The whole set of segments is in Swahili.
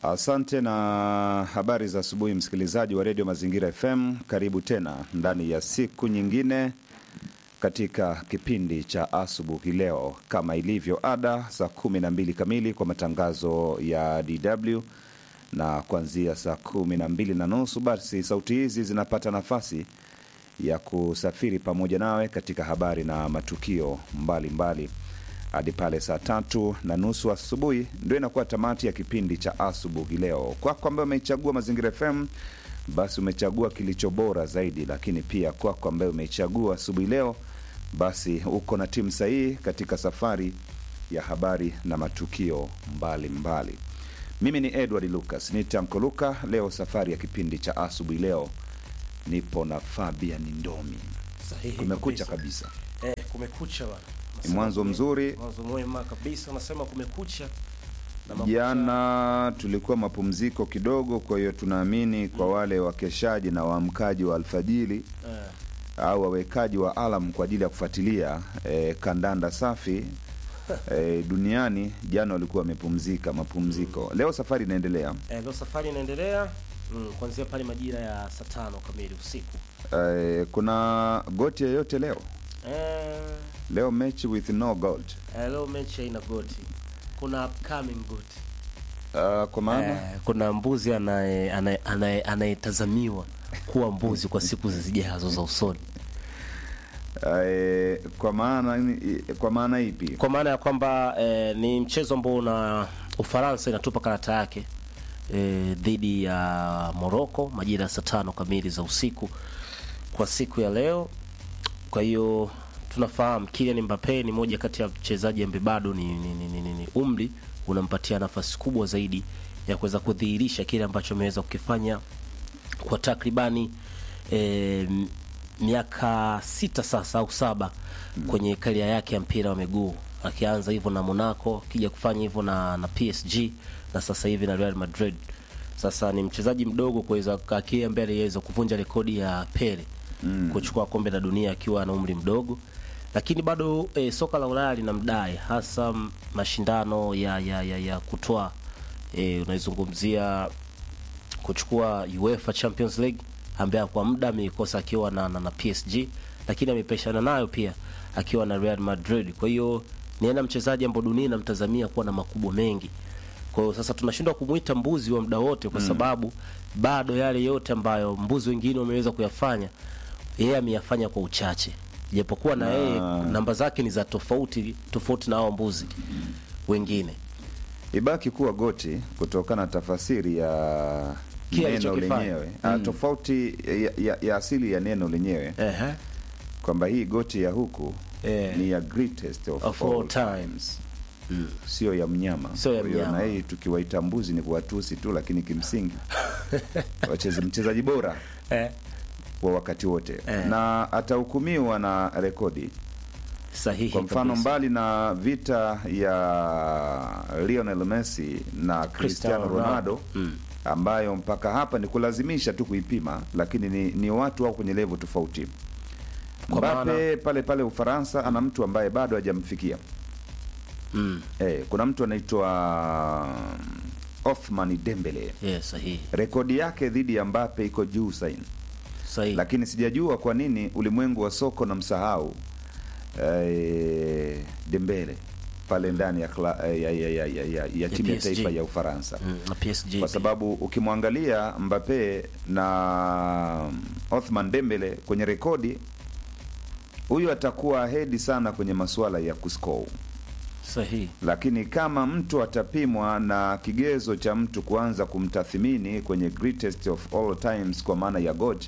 Asante na habari za asubuhi, msikilizaji wa redio Mazingira FM. Karibu tena ndani ya siku nyingine katika kipindi cha asubuhi leo, kama ilivyo ada, saa kumi na mbili kamili kwa matangazo ya DW na kuanzia saa kumi na mbili na nusu basi sauti hizi zinapata nafasi ya kusafiri pamoja nawe katika habari na matukio mbalimbali hadi pale saa tatu na nusu asubuhi ndio inakuwa tamati ya kipindi cha asubuhi leo. Kwako ambaye umeichagua Mazingira FM, basi umechagua kilicho bora zaidi, lakini pia kwako ambaye umeichagua asubuhi leo, basi uko na timu sahihi katika safari ya habari na matukio mbalimbali mbali. Mimi ni Edward Lucas ni Tanko Luka. Leo safari ya kipindi cha asubuhi leo nipo na Fabian Ndomi. Sahihi Kumekucha kabisa. kabisa, Eh, kumekucha bwana. ni Nasema mwanzo kume- mzuri. Mwanzo mwema kabisa, unasema kumekucha. Na makucha- Jana tulikuwa mapumziko kidogo, kwa hiyo tunaamini kwa wale wakeshaji na waamkaji wa alfajiri eh, au wawekaji wa alam kwa ajili ya kufuatilia eh, kandanda safi eh, duniani, jana walikuwa wamepumzika mapumziko. Leo safari inaendelea. eh, leo safari inaendelea mm, kuanzia pale majira ya saa tano kamili usiku. Eh, kuna goti yoyote leo? Eh, Leo mechi with no gold. eh, leo mechi haina goti. Kuna upcoming goti. Uh, kwa maana Eh, kuna mbuzi anaye- anaye- anaye- anayetazamiwa kuwa mbuzi kwa siku zijazo za usoni. eh, kwa maana kwa maana ipi? kwa maana ya kwamba eh, ni mchezo ambao una Ufaransa inatupa karata yake eh, dhidi ya Morocco majira ya saa tano kamili za usiku kwa siku ya leo. Kwa hiyo tunafahamu Kylian Mbappe ni moja kati ya mchezaji ambaye bado ni, ni, ni, ni, ni, ni umri unampatia nafasi kubwa zaidi ya kuweza kudhihirisha kile ambacho ameweza kukifanya kwa takribani eh, miaka sita sasa au saba kwenye karia yake ya mpira wa miguu akianza hivyo na Monaco akija kufanya hivyo na, na PSG na sasa hivi na Real Madrid. Sasa ni mchezaji mdogo kuweza akia mbele aliweza kuvunja rekodi ya Pele mm. kuchukua kombe la dunia akiwa na umri mdogo, lakini bado eh, soka la Ulaya linamdai hasa m- mashindano ya, ya, ya, ya kutoa eh, unaizungumzia kuchukua UEFA Champions League ambaye kwa muda ameikosa akiwa na, na, na PSG lakini amepeshana nayo pia akiwa na Real Madrid. Kwa hiyo ni aina mchezaji ambao dunia inamtazamia kuwa na makubwa mengi. Kwa hiyo sasa tunashindwa kumwita mbuzi wa muda wote kwa sababu bado yale yote ambayo mbuzi wengine wameweza kuyafanya yeye ameyafanya kwa uchache, japokuwa na Na- yeye namba zake ni za tofauti tofauti na hao mbuzi wengine. ibaki kuwa goti kutokana na tafasiri ya Kile neno alichokifanya. lenyewe mm. tofauti ya, ya, ya asili ya neno lenyewe Ehe. kwamba hii goti ya huku Eh. ni ya greatest of, Of all, all times sio ya mnyama. Sio ya Kwa hiyo mnyama. na hii tukiwaita mbuzi ni kuwatusi tu, lakini kimsingi wacheze mchezaji bora Eh. wa wakati wote Eh. na atahukumiwa na rekodi. Sahihi Kwa mfano kabisa. mbali na vita ya Lionel Messi na Cristiano Ronaldo Mm. ambayo mpaka hapa ni kulazimisha tu kuipima, lakini ni, ni watu wao kwenye level tofauti. Kwa Mbappe maana- pale pale Ufaransa ana mtu ambaye bado hajamfikia. Mm. Eh, kuna mtu anaitwa Othman Dembele, Yeah, sahihi. rekodi yake dhidi ya Mbappe iko juu saini, Sahihi. lakini sijajua kwa nini ulimwengu wa soko na msahau eh, Dembele pale ndani ya, kla- eh, ya, ya, ya, ya, ya, ya timu ya PSG. taifa ya Ufaransa Mm, na PSG. kwa pia. sababu ukimwangalia Mbappe na Othman Dembele kwenye rekodi, huyu atakuwa hedi sana kwenye masuala ya kuscore sahihi. lakini kama mtu atapimwa na kigezo cha mtu kuanza kumtathimini kwenye greatest of all times kwa maana ya God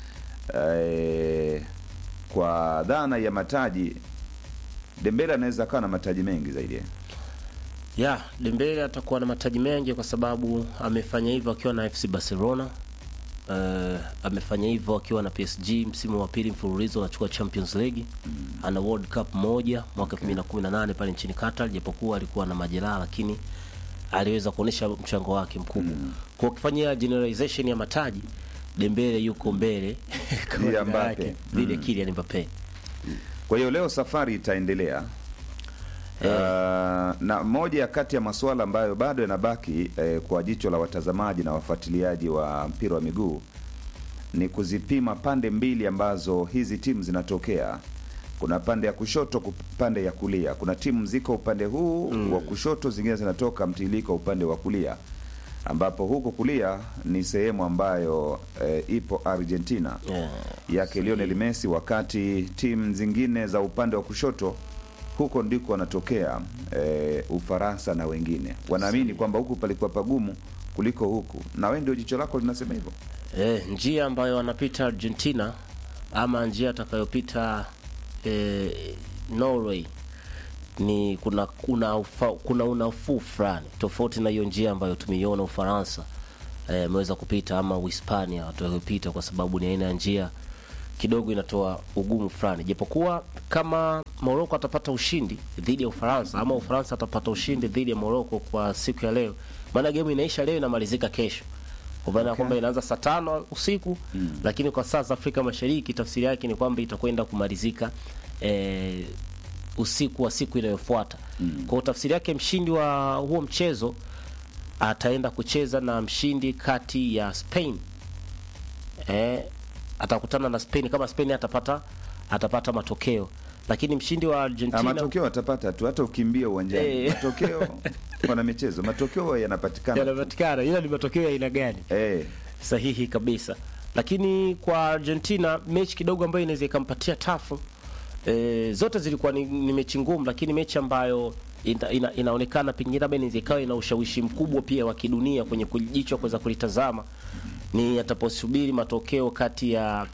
eh, kwa dhana ya mataji Dembele anaweza kawa na mataji mengi zaidi. Ya, Dembele atakuwa na mataji mengi kwa sababu amefanya hivyo akiwa na FC Barcelona. Uh, amefanya hivyo akiwa na PSG msimu wa pili mfululizo anachukua Champions League. Ana World Cup moja mwaka 2018 pale nchini Qatar, japokuwa alikuwa na majeraha lakini aliweza kuonesha mchango wake mkubwa. Kwa ukifanyia generalization ya mataji, Dembele yuko mbele kwa Dhidi ya jina Mbappe. lake, dhidi ya Kylian Mbappe. Kwa hiyo leo safari itaendelea Uh, na moja ya kati ya masuala ambayo bado yanabaki eh, kwa jicho la watazamaji na wafuatiliaji wa mpira wa miguu ni kuzipima pande mbili ambazo hizi timu zinatokea. Kuna pande ya kushoto, ku- pande ya kulia. Kuna timu ziko upande huu wa kushoto, zingine zinatoka mtiririko upande wa kulia, ambapo huko kulia ni sehemu ambayo eh, ipo Argentina Yeah. yake Lionel Messi, wakati timu zingine za upande wa kushoto huko ndiko wanatokea e, Ufaransa na wengine wanaamini kwamba huku palikuwa pagumu kuliko huku, na wewe ndio jicho lako linasema hivyo. Eh, njia ambayo wanapita Argentina ama njia atakayopita eh, Norway ni kuna kuna ufa, kuna unafuu fulani tofauti na hiyo njia ambayo tumeiona Ufaransa eh, ameweza kupita ama Uhispania watakayopita, kwa sababu ni aina ya njia kidogo inatoa ugumu fulani, japokuwa kama Morocco atapata ushindi dhidi ya Ufaransa ama Ufaransa atapata ushindi dhidi ya Morocco kwa siku ya leo, maana game inaisha leo inamalizika kesho kwa maana Okay. kwamba inaanza saa tano usiku lakini kwa saa za Afrika Mashariki tafsiri yake ni kwamba itakwenda kumalizika eh, usiku wa siku inayofuata. Kwa hiyo tafsiri yake mshindi wa huo mchezo ataenda kucheza na mshindi kati ya Spain eh, atakutana na Spain kama Spain atapata atapata matokeo, lakini mshindi wa Ah, Argentina matokeo watapata tu, hata ukimbia uwanjani Eh. matokeo wana michezo, matokeo yanapatikana tu. yanapatikana, ila ni matokeo ya aina gani? eh, sahihi kabisa lakini kwa argentina mechi kidogo ambayo inaweza ikampatia tafu e, zote zilikuwa ni, ni mechi ngumu lakini mechi ambayo ina, ina, inaonekana pengine labda inaweza ikawa ina ushawishi mkubwa pia wa kidunia kwenye jicho kuweza kulitazama ni ataposubiri matokeo kati ya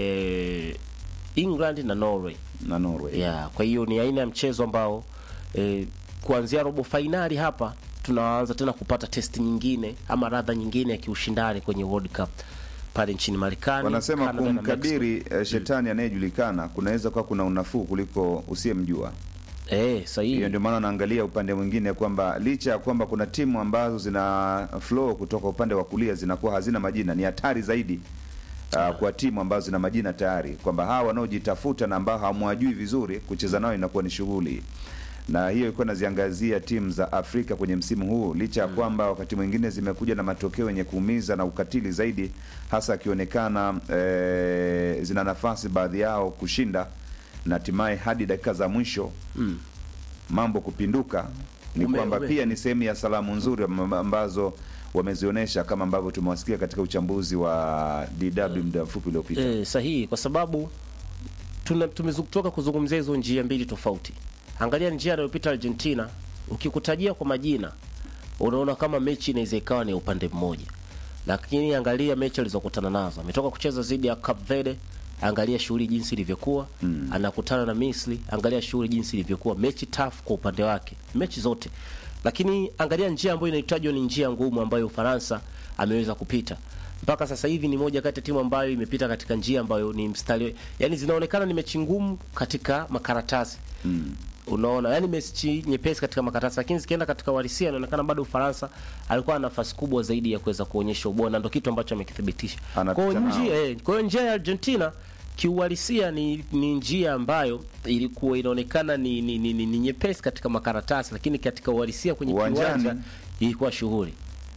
e, england na norway na Norway yeah, kwa hiyo ni aina ya mchezo ambao eh, kuanzia robo fainali hapa tunaanza tena kupata testi nyingine ama radha nyingine ya kiushindani kwenye World Cup pale nchini Marekani. wanasema Canada na Mexico. kumkabiri eh, shetani anayejulikana kunaweza kuwa kuna unafuu kuliko usiyemjua. Eh, sahihi. Hiyo ndio maana naangalia upande mwingine kwamba licha ya kwamba kuna timu ambazo zina flow kutoka upande wa kulia zinakuwa hazina majina, ni hatari zaidi uh, kwa timu ambazo zina majina tayari, kwamba hawa wanaojitafuta na ambao hamwajui vizuri kucheza nao inakuwa ni shughuli na hiyo ilikuwa inaziangazia timu za Afrika kwenye msimu huu, licha ya kwamba wakati mwingine zimekuja na matokeo yenye kuumiza na ukatili zaidi, hasa akionekana eh, zina nafasi baadhi yao kushinda na hatimaye hadi dakika za mwisho Mm. mambo kupinduka ni Ume- kwamba ume- pia ni sehemu ya salamu nzuri am- ambazo wamezionyesha kama ambavyo tumewasikia katika uchambuzi wa DW muda mfupi uliopita. Eh, sahihi kwa sababu tuna- tumetoka kuzungumzia hizo njia mbili tofauti. Angalia njia anayopita Argentina, ukikutajia kwa majina unaona kama mechi inaweza ikawa ni upande mmoja, lakini angalia mechi alizokutana nazo. Ametoka kucheza dhidi ya Cape Verde, angalia shughuli jinsi ilivyokuwa mm. Anakutana na Misri, angalia shughuli jinsi ilivyokuwa, mechi tough kwa upande wake, mechi zote. Lakini angalia njia ambayo inahitajwa ni njia ngumu ambayo Ufaransa ameweza kupita mpaka sasa hivi ni moja kati ya timu ambayo imepita katika njia ambayo ni mstari, yani zinaonekana ni mechi ngumu katika makaratasi Mm. unaona, yani mechi nyepesi katika makaratasi, lakini zikienda katika uhalisia inaonekana bado Ufaransa alikuwa na nafasi kubwa zaidi ya kuweza kuonyesha ubora, na ndio kitu ambacho amekithibitisha. Anapita Kwa hiyo nao. njia eh, kwa hiyo njia ya Argentina kiuhalisia ni, ni njia ambayo ilikuwa inaonekana ni, ni, ni, ni, ni nyepesi katika makaratasi, lakini katika uhalisia kwenye Uwanjani. kiwanja ilikuwa shughuli.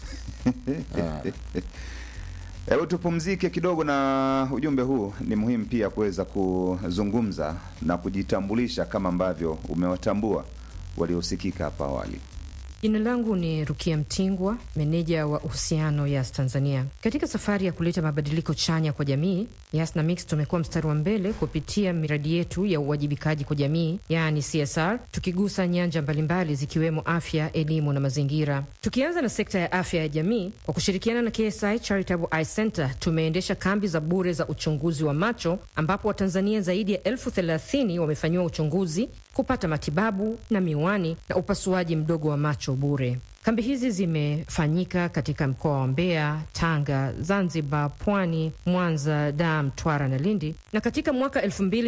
Hebu tupumzike kidogo na ujumbe huu. Ni muhimu pia kuweza kuzungumza na kujitambulisha kama ambavyo umewatambua waliosikika hapa awali. Jina langu ni Rukia Mtingwa, meneja wa uhusiano Yas Tanzania. Katika safari ya kuleta mabadiliko chanya kwa jamii, Yas na Mix tumekuwa mstari wa mbele kupitia miradi yetu ya uwajibikaji kwa jamii, yaani CSR, tukigusa nyanja mbalimbali zikiwemo afya, elimu na mazingira. Tukianza na sekta ya afya ya jamii, kwa kushirikiana na KSI Charitable Eye Center tumeendesha kambi za bure za uchunguzi wa macho ambapo Watanzania zaidi ya elfu thelathini wamefanyiwa uchunguzi kupata matibabu na miwani na upasuaji mdogo wa macho bure. Kambi hizi zimefanyika katika mkoa wa Mbeya, Tanga, Zanzibar, Pwani, Mwanza, Dar, Mtwara na Lindi, na katika mwaka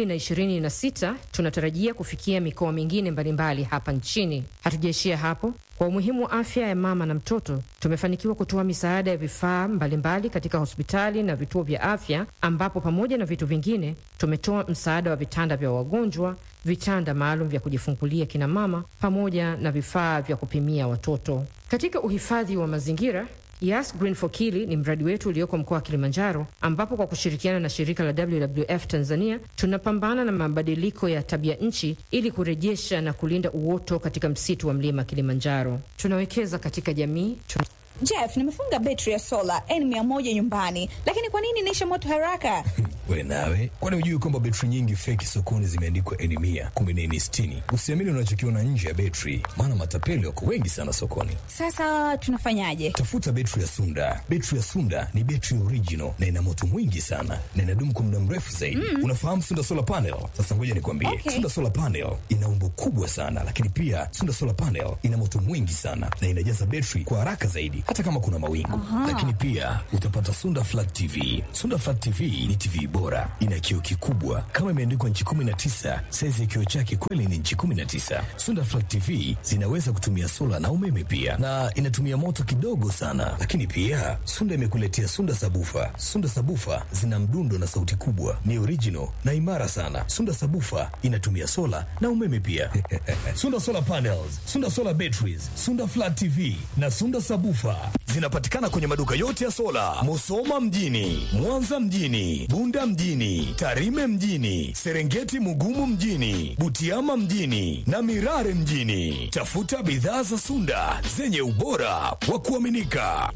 2026 tunatarajia kufikia mikoa mingine mbalimbali hapa nchini. Hatujaishia hapo. Kwa umuhimu wa afya ya mama na mtoto, tumefanikiwa kutoa misaada ya vifaa mbalimbali katika hospitali na vituo vya afya, ambapo pamoja na vitu vingine tumetoa msaada wa vitanda vya wagonjwa, vitanda maalum vya kujifungulia kina mama, pamoja na vifaa vya kupimia watoto. Katika uhifadhi wa mazingira Yas Green for Kili ni mradi wetu ulioko mkoa wa Kilimanjaro, ambapo kwa kushirikiana na shirika la WWF Tanzania tunapambana na mabadiliko ya tabia nchi ili kurejesha na kulinda uoto katika msitu wa mlima Kilimanjaro. Tunawekeza katika jamii tuna Jeff, nimefunga betri ya sola N100 nyumbani, lakini kwa nini inaisha moto haraka? We nawe, kwani hujui kwamba betri nyingi feki sokoni zimeandikwa N100 kumbe ni N60? Usiamini unachokiona nje ya betri, maana matapeli wako wengi sana sokoni. Sasa tunafanyaje? Tafuta betri ya Sunda. Betri ya Sunda ni betri original na ina moto mwingi sana na inadumu kwa muda mrefu zaidi. Mm. Unafahamu Sunda Solar Panel? Sasa ngoja nikwambie. Okay. Sunda Solar Panel ina umbo kubwa sana, lakini pia Sunda Solar Panel ina moto mwingi sana na inajaza betri kwa haraka zaidi hata kama kuna mawingu. Lakini pia utapata Sunda Flat TV. Sunda Flat TV ni TV bora, ina kioo kikubwa kama imeandikwa nchi 19. Saizi ya kioo chake kweli ni nchi 19. Sunda Flat TV zinaweza kutumia sola na umeme pia, na inatumia moto kidogo sana. Lakini pia Sunda imekuletea Sunda Sabufa. Sunda Sabufa zina mdundo na sauti kubwa, ni original na imara sana. Sunda Sabufa inatumia sola na umeme pia. Sunda Solar Panels, Sunda Solar Batteries, Sunda Flat TV na Sunda Sabufa zinapatikana kwenye maduka yote ya sola, Musoma mjini, Mwanza mjini, Bunda mjini, Tarime mjini, Serengeti Mugumu mjini, Butiama mjini na Mirare mjini. Tafuta bidhaa za Sunda zenye ubora wa kuaminika.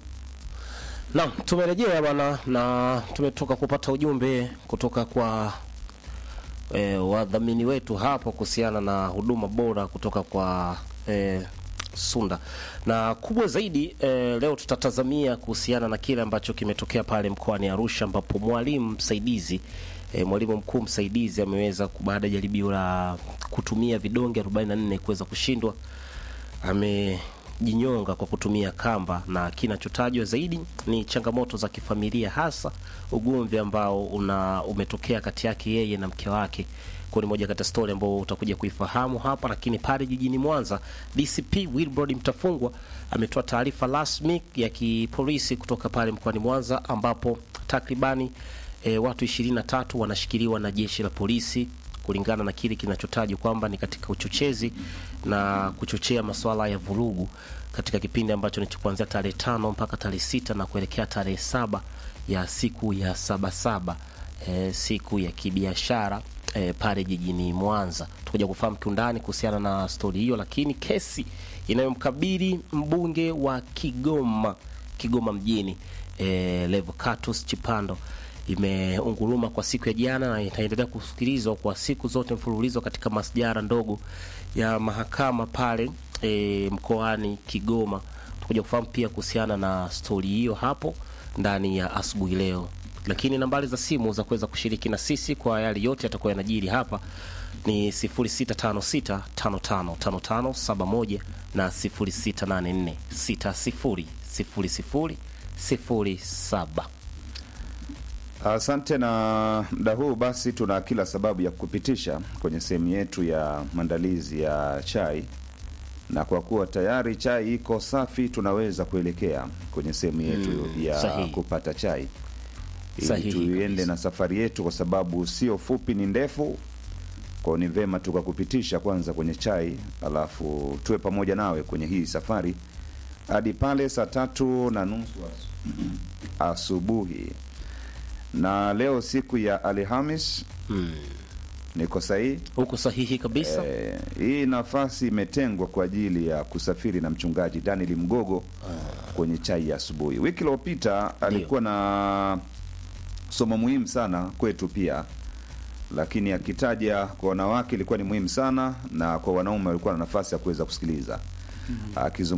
Naam, tumerejea bwana na tumetoka kupata ujumbe kutoka kwa e, wadhamini wetu hapo kuhusiana na huduma bora kutoka kwa e, Sunda na kubwa zaidi e, leo tutatazamia kuhusiana na kile ambacho kimetokea pale mkoani Arusha ambapo mwalimu msaidizi e, mwalimu mkuu msaidizi ameweza baada ya jaribio la kutumia vidonge 44 kuweza kushindwa amejinyonga kwa kutumia kamba, na kinachotajwa zaidi ni changamoto za kifamilia, hasa ugomvi ambao una umetokea kati yake yeye na mke wake. Kwa ni moja kati ya stori ambao utakuja kuifahamu hapa, lakini pale jijini Mwanza, DCP Wilbrod Mtafungwa ametoa taarifa rasmi ya kipolisi kutoka pale mkoani Mwanza ambapo takribani e, watu 23 wanashikiliwa na jeshi la polisi kulingana na kile kinachotajwa kwamba ni katika uchochezi na kuchochea masuala ya vurugu katika kipindi ambacho ni kuanzia tarehe tano mpaka tarehe sita na kuelekea tarehe saba ya siku ya sabasaba e, siku ya kibiashara e, pale jijini Mwanza. Tutakuja kufahamu kiundani kuhusiana na stori hiyo, lakini kesi inayomkabili mbunge wa Kigoma Kigoma mjini e, Levocatus Chipando imeunguruma kwa siku ya jana na itaendelea kusikilizwa kwa siku zote mfululizo katika masjara ndogo ya mahakama pale e, mkoani Kigoma. Tutakuja kufahamu pia kuhusiana na stori hiyo hapo ndani ya asubuhi leo, lakini nambari za simu za kuweza kushiriki na sisi kwa yale yote yatakuwa yanajiri hapa ni 0656555571 na 0684600007. Asante. Na muda huu basi, tuna kila sababu ya kupitisha kwenye sehemu yetu ya maandalizi ya chai, na kwa kuwa tayari chai iko safi, tunaweza kuelekea kwenye sehemu yetu Mm, ya sahihi. kupata chai ili Sahihi tuiende kabisa. na safari yetu, kwa sababu sio fupi, ni ndefu. Kwao ni vema tukakupitisha kwanza kwenye chai, alafu tuwe pamoja nawe kwenye hii safari hadi pale saa tatu na nusu asu- asubuhi. Na leo siku ya Alhamis, niko sahihi? Huko sahihi kabisa. Eh, hii nafasi imetengwa kwa ajili ya kusafiri na mchungaji Daniel Mgogo kwenye chai ya asubuhi. Wiki iliyopita alikuwa na somo muhimu sana kwetu pia, lakini akitaja kwa wanawake ilikuwa ni muhimu sana, na kwa wanaume walikuwa na nafasi ya kuweza kusikiliza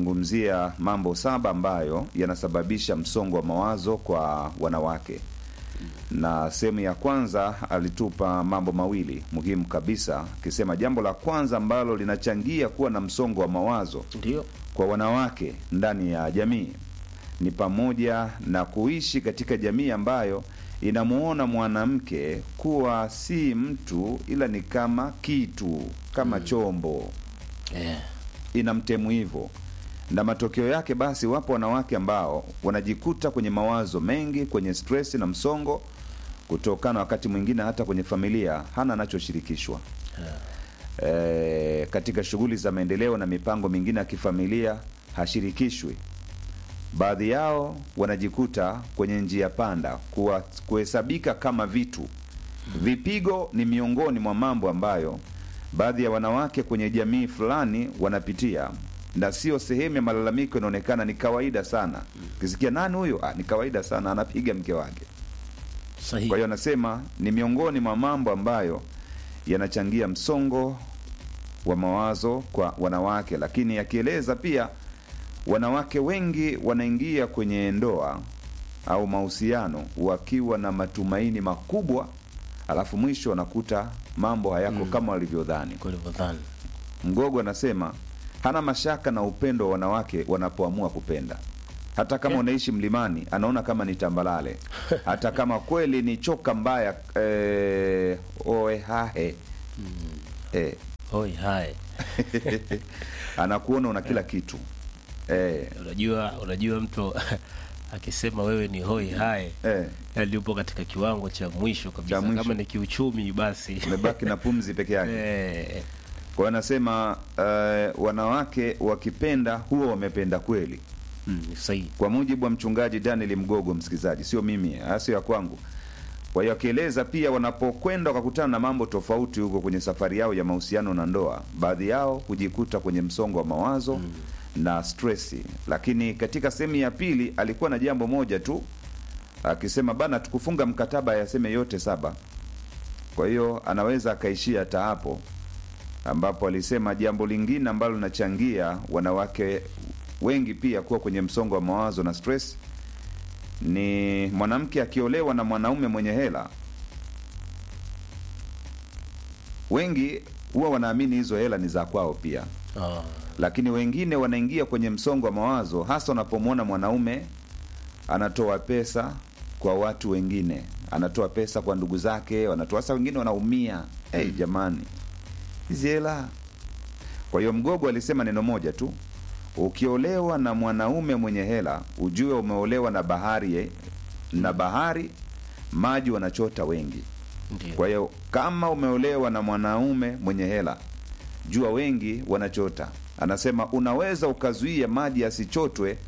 akizungumzia mambo saba ambayo yanasababisha msongo wa mawazo kwa wanawake na sehemu ya kwanza alitupa mambo mawili muhimu kabisa, akisema jambo la kwanza ambalo linachangia kuwa na msongo wa mawazo Ndio. kwa wanawake ndani ya jamii ni pamoja na kuishi katika jamii ambayo inamuona mwanamke kuwa si mtu ila ni kama kitu, kama chombo Eh. inamtemu hivyo, na matokeo yake basi, wapo wanawake ambao wanajikuta kwenye mawazo mengi, kwenye stress na msongo, kutokana wakati mwingine hata kwenye familia hana anachoshirikishwa e, katika shughuli za maendeleo na mipango mingine ya kifamilia hashirikishwi. Baadhi yao wanajikuta kwenye njia panda, kuwa kuhesabika kama vitu. Vipigo ni miongoni mwa mambo ambayo baadhi ya wanawake kwenye jamii fulani wanapitia, na sio sehemu ya malalamiko. Inaonekana ni kawaida sana. Ukisikia nani huyo, ah, ni kawaida sana, anapiga mke wake. Sahihi. Kwa hiyo anasema ni miongoni mwa mambo ambayo yanachangia msongo wa mawazo kwa wanawake, lakini akieleza pia wanawake wengi wanaingia kwenye ndoa au mahusiano wakiwa na matumaini makubwa, alafu mwisho wanakuta mambo hayako kama walivyodhani. Kwa ulivyodhani. Mgogo anasema hana mashaka na upendo wa wanawake wanapoamua kupenda. Hata kama unaishi mlimani, anaona kama ni tambalale. Hata kama kweli ni choka mbaya eh, oehahe eh, Hoi hai. anakuona una kila kitu eh, Unajua unajua mtu akisema wewe ni hoi hai eh, yani upo katika kiwango cha mwisho kabisa. Cha mwisho. Kama ni kiuchumi basi. umebaki na pumzi peke yake. Eh. Kwa hiyo anasema eh, wanawake wakipenda huwa wamependa kweli. Mm, ni sahihi. kwa mujibu wa mchungaji Daniel Mgogo, msikilizaji, sio mimi, haya sio ya kwangu. Kwa hiyo akieleza pia, wanapokwenda wakakutana na mambo tofauti huko kwenye safari yao ya mahusiano na ndoa, baadhi yao hujikuta kwenye msongo wa mawazo na stresi. Lakini katika sehemu ya pili alikuwa na jambo moja tu, akisema bana, tukufunga mkataba yaseme yote saba. Kwa hiyo anaweza akaishia hata hapo, ambapo alisema jambo lingine ambalo linachangia wanawake wengi pia kuwa kwenye msongo wa mawazo na stress ni mwanamke akiolewa na mwanaume mwenye hela. Wengi huwa wanaamini hizo hela ni za kwao pia, Ah. lakini wengine wanaingia kwenye msongo wa mawazo hasa wanapomwona mwanaume anatoa pesa kwa watu wengine, anatoa pesa kwa ndugu zake, wanatoa sasa, wengine wanaumia. Hey, jamani, hizi hela. Kwa hiyo Mgogo alisema neno moja tu, ukiolewa na mwanaume mwenye hela ujue umeolewa na bahari eh, na bahari maji wanachota wengi. Ndio. Kwa hiyo kama umeolewa na mwanaume mwenye hela, jua wengi wanachota. Anasema unaweza ukazuia maji yasichotwe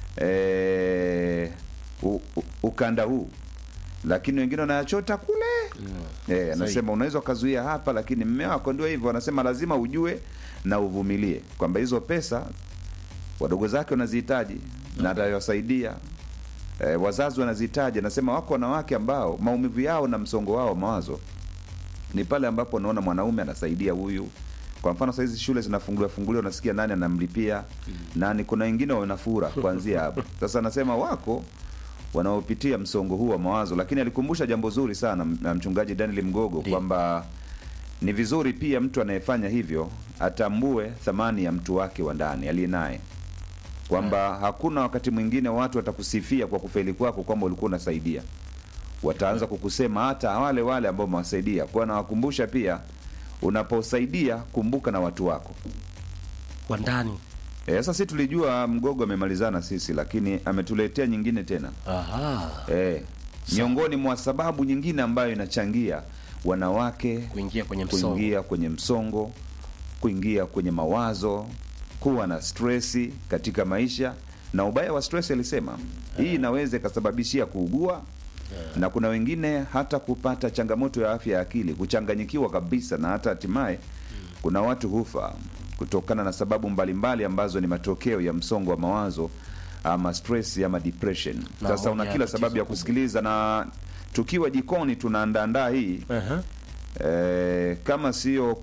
eh, u- u- ukanda huu, lakini wengine wanayachota kule eh, anasema unaweza ukazuia hapa, lakini mme wako ndio hivyo. Anasema lazima ujue na uvumilie kwamba hizo pesa wadogo zake wanazihitaji na atawasaidia e, wazazi wanazihitaji. Anasema wako wanawake ambao maumivu yao na msongo wao wa mawazo ni pale ambapo unaona mwanaume anasaidia huyu. Kwa mfano sahizi shule zinafunguliwa funguliwa, unasikia nani anamlipia nani. Kuna wengine wanafura kuanzia hapo. Sasa anasema wako wanaopitia msongo huu wa mawazo, lakini alikumbusha jambo zuri sana na mchungaji Daniel Mgogo Ndiyo. kwamba ni vizuri pia mtu anayefanya hivyo atambue thamani ya mtu wake wa ndani aliye naye, kwamba hakuna wakati mwingine watu watakusifia kwa kufeli kwako kwamba ulikuwa unasaidia, wataanza kukusema hata wale wale ambao umewasaidia. Kwa nawakumbusha pia, unaposaidia kumbuka na watu wako. Wa ndani. E, sasa si tulijua Mgogo amemalizana sisi, lakini ametuletea nyingine tena Aha. e, miongoni mwa sababu nyingine ambayo inachangia wanawake Kuingia kwenye msongo. kuingia kwenye msongo, kuingia kwenye mawazo, kuwa na stresi katika maisha. Na ubaya wa stress alisema hii inaweza ikasababishia kuugua na kuna wengine hata kupata changamoto ya afya ya akili, kuchanganyikiwa kabisa, na hata hatimaye kuna watu hufa kutokana na sababu mbalimbali ambazo ni matokeo ya msongo wa mawazo ama stress ama depression. Na Sasa una moja ya kila tatizo sababu ya kubwa. kusikiliza, na tukiwa jikoni tunaandaandaa hii Aha. Eh, kama sio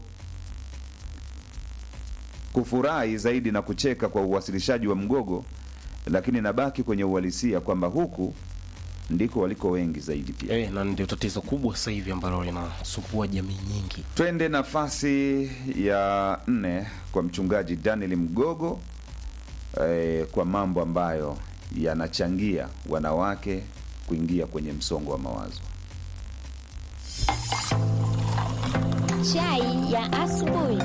kufurahi zaidi na kucheka kwa uwasilishaji wa Mgogo, lakini nabaki kwenye uhalisia kwamba huku ndiko waliko wengi zaidi pia. Eh, na ndio tatizo kubwa sasa hivi ambalo linasumbua jamii nyingi. Twende nafasi ya nne kwa mchungaji Daniel Mgogo eh, kwa mambo ambayo yanachangia wanawake kuingia kwenye msongo wa mawazo. Chai ya asubuhi.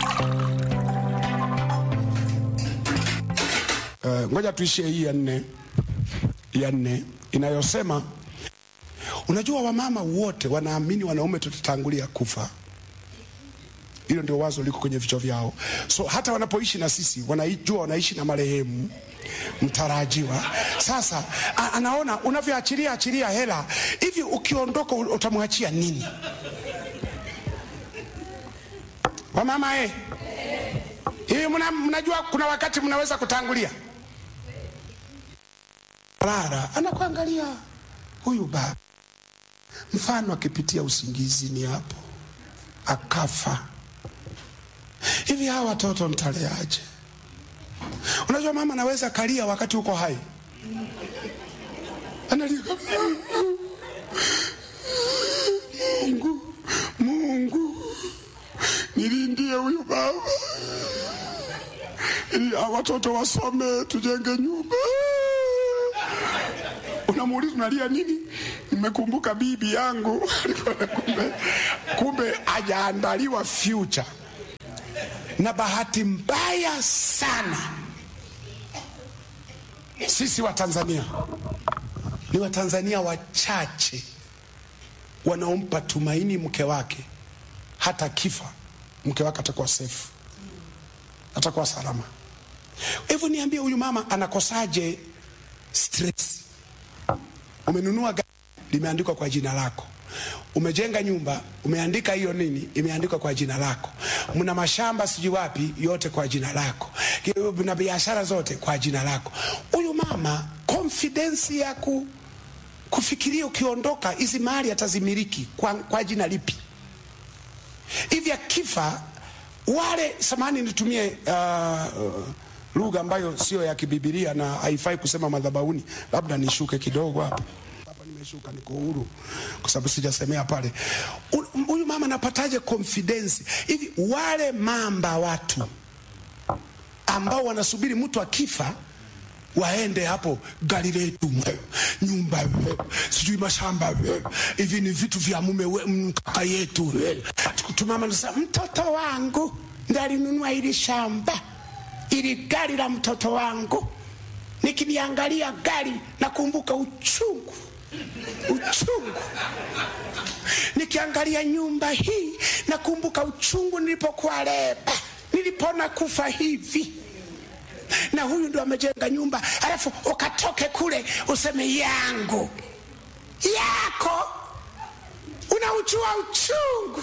Eh, ngoja tuishie hii ya nne ya nne inayosema unajua wamama wote wanaamini wanaume tutatangulia kufa hilo ndio wazo liko kwenye vichwa vyao so hata wanapoishi na sisi wanajua wanaishi na marehemu mtarajiwa sasa a, anaona unavyoachilia achilia hela hivi ukiondoka u- utamwachia nini wamama eh hivi mna, mnajua kuna wakati mnaweza kutangulia Lara anakuangalia huyu baba, mfano akipitia usingizini hapo akafa, hivi hawa watoto mtaleaje? Unajua mama anaweza kalia wakati uko hai, analia Mungu, Mungu nilindie huyu baba ili hawa watoto wasome, tujenge nyumba. Unamuuliza unalia nini? Nimekumbuka bibi yangu alikuwa na kumbe, kumbe hajaandaliwa future. Na bahati mbaya sana sisi wa Tanzania ni Watanzania wachache wanaompa tumaini mke wake, hata kifa mke wake atakuwa safe, atakuwa salama. Hivyo niambie, huyu mama anakosaje stress? Umenunua gari limeandikwa kwa jina lako, umejenga nyumba umeandika hiyo nini, imeandikwa kwa jina lako, mna mashamba sijui wapi, yote kwa jina lako, na biashara zote kwa jina lako. Huyu mama confidence ya ku, kufikiria ukiondoka hizi mali atazimiliki kwa, kwa jina lipi? Hivi akifa wale, samani nitumie uh, uh, lugha ambayo sio ya kibibilia na haifai kusema madhabahuni, labda nishuke kidogo hapa hapa, nimeshuka niko huru kwa sababu sijasemea pale. U- Huyu mama anapataje confidence hivi? Wale mamba watu ambao wanasubiri mtu akifa waende hapo, gari letu, mwe, nyumba, we, sijui mashamba, we, hivi ni vitu vya mume we, mkaka yetu. we. Tumama nasema mtoto wangu ndo alinunua ili shamba, ili gari la mtoto wangu. Nikiliangalia gari nakumbuka uchungu, uchungu. Nikiangalia nyumba hii nakumbuka uchungu nilipokuwa leba, nilipona kufa hivi na huyu ndo amejenga nyumba, alafu ukatoke kule useme yangu yako, unauchua uchungu.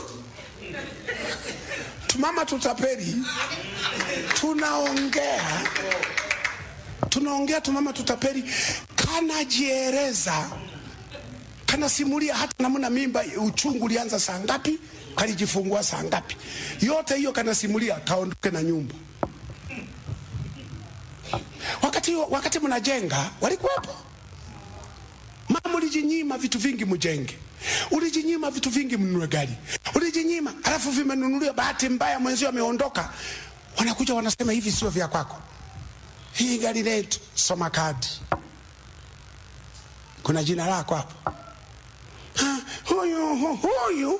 Tumama tutapeli, tunaongea tunaongea, tumama tutapeli kanajiereza, kanasimulia hata namna mimba, uchungu ulianza saa ngapi, kalijifungua saa ngapi, yote hiyo kanasimulia, kaondoke na nyumba wakati, wakati mnajenga walikuwepo. Mama, ulijinyima vitu vingi mjenge, ulijinyima vitu vingi mnunue gari, ulijinyima, alafu vimenunuliwa. Bahati mbaya mwenzio ameondoka, wanakuja wanasema hivi sio vya kwako, hii gari letu. Soma kadi, kuna jina lako hapo. Ha, huyu hu- huyu,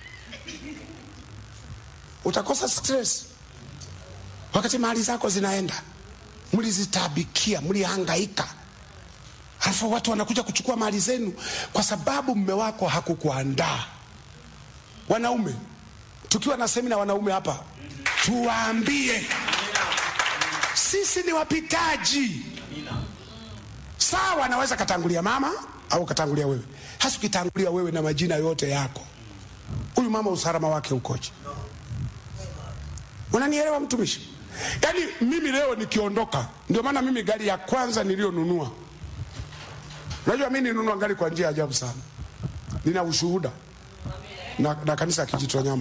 utakosa stress wakati mali zako zinaenda mlizitabikia, mlihangaika, alafu watu wanakuja kuchukua mali zenu kwa sababu mme wako hakukuandaa. Wanaume, tukiwa na semina wanaume hapa, tuwaambie sisi ni wapitaji. Sawa, anaweza katangulia mama au katangulia wewe, hasa ukitangulia wewe na majina yote yako, huyu mama usalama wake ukoje? Unanielewa mtumishi? Yaani mimi leo nikiondoka, ndio maana mimi gari ya kwanza niliyonunua, unajua mimi nilinunua gari kwa njia ya ajabu sana, nina ushuhuda na, na kanisa ya Kijitonyama.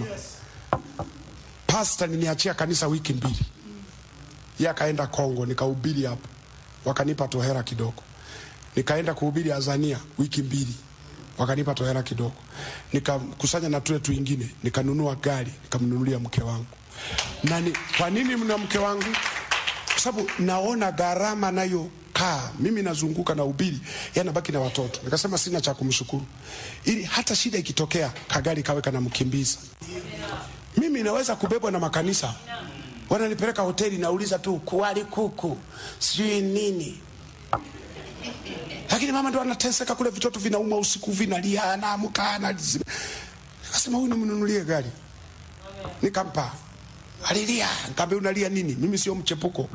Pasta niniachia kanisa wiki mbili, yeye akaenda Kongo, nikahubiri hapo, wakanipa tohera kidogo. nikaenda kuhubiri Azania wiki mbili, wakanipa tohera kidogo, nikakusanya na tule tuingine, nikanunua gari, nikamnunulia mke wangu. Na ni, kwa nini mna mke wangu? Kwa sababu naona gharama nayo kaa mimi nazunguka na ubiri, yeye anabaki na watoto. Nikasema sina cha kumshukuru, ili hata shida ikitokea kagari kawe kanamkimbiza. Mimi naweza kubebwa na makanisa, wananipeleka hoteli, nauliza tu kuwali kuku sijui nini, lakini mama ndo anateseka kule, vitoto vinauma usiku, vinalia, anaamka ana Nikasema huyu nimnunulie gari, nikampa. Alilia, nikamwambia unalia nini? Mimi sio mchepuko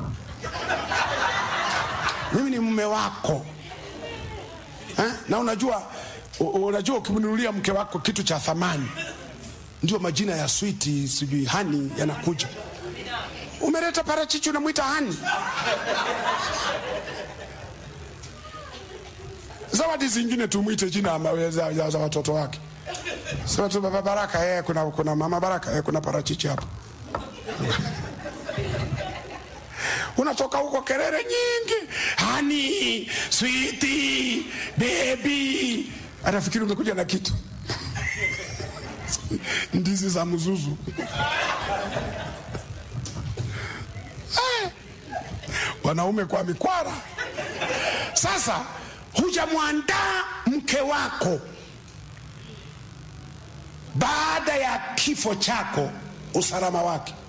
mimi ni mume wako eh? na unajua u- unajua ukimnunulia mke wako kitu cha thamani ndio majina ya switi sijui hani yanakuja umeleta parachichi unamwita hani zawadi zingine tumwite jina ama- za, za, za watoto wake sema tu baba baraka eh, kuna, kuna mama baraka eh, kuna parachichi hapo unatoka huko kelele nyingi, hani switi bebi, anafikiri umekuja na kitu ndizi za mzuzu Eh, wanaume kwa mikwara. Sasa hujamwandaa mke wako baada ya kifo chako, usalama wake